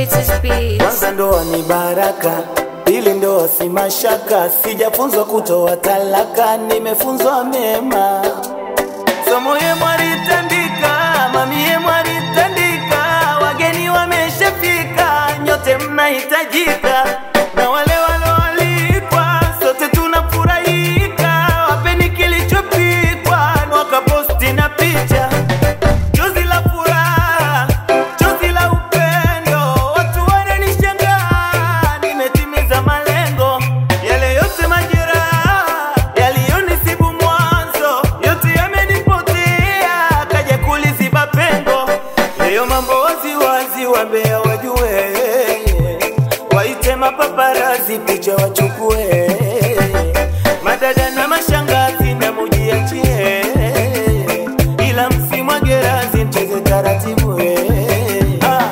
sweetest beats. Kwanza ndoa ni baraka, pili ndoa si mashaka. Sijafunzwa kutoa talaka, nimefunzwa mema. Somo ye mwalitandika, mami ye mwalitandika, wageni wameshafika, nyote mnahitajika, na wale walioalikwa, sote tunafurahika. Wapeni kilichopikwa, wakaposti na picha Chozi la furaha, chozi la upendo, watu wananishangaa, nimetimiza malengo. Yale yote majeraha yaliyonisibu mwanzo, yote yamenipotea, kaja kuliziba pengo. Leo mambo wazi wazi, wambea wajue, waite mapaparazi, picha wachukue, madada na mashangazi na mujiachie ila msimwage razi, mcheze taratibu eh. Ah.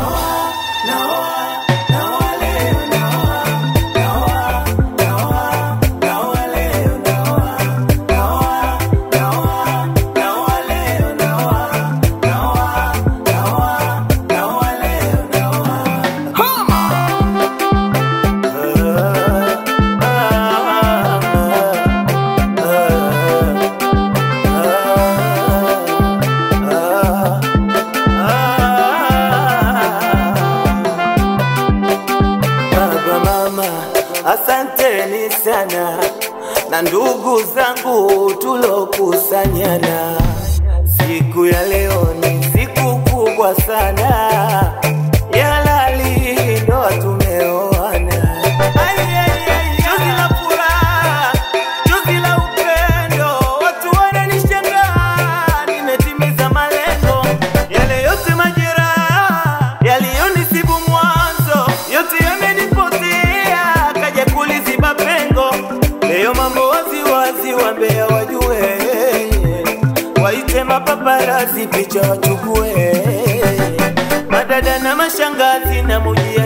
Baba mama, asanteni sana na ndugu zangu tulokusanyana. Siku ya leo ni siku kubwa sana ya halali, ndoa tumeoana. Ai, ai, ai, Chozi la furaha, chozi la upendo, watu wananishangaa, nimetimiza malengo. Yale yote majeraha yaliyonisibu mwanzo, yote yamenipotea, kaja kuliziba pengo. Leo mambo wazi wazi, wambea wajue, waite mapaparazi, picha wachukue, madada na mashangazi na mujia